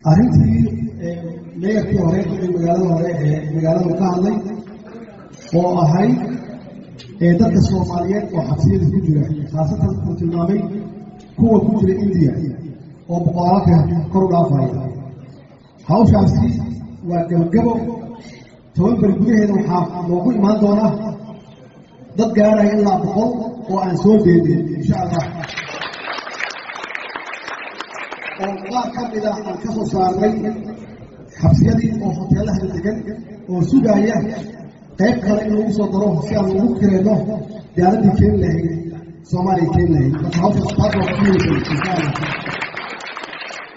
arrintii meeyarkii hore ee magaalada hore ee magaalada ka hadlay oo ahayd dadka soomaaliyeed oo xabsiyada ku jira khaasatan uu tilmaamay kuwa ku jira indiya oo boqolaalka kor u dhaafaya hawshaasi waa gabagabo toban beri gudaheeda waxaa loogu imaan doonaa dad gaaraya ilaa boqol oo aan soo deedin insha allah oo qaar ka mida aan ka soo saarnay xabsiyadii oo hoteelaha degan oo sugaya qayb kale in lagu soo daro si aan ugu kireyno diyaaraddii keeni lahayd soomaaliya keeni lahayd marka hawshaas taas waa ku insha allah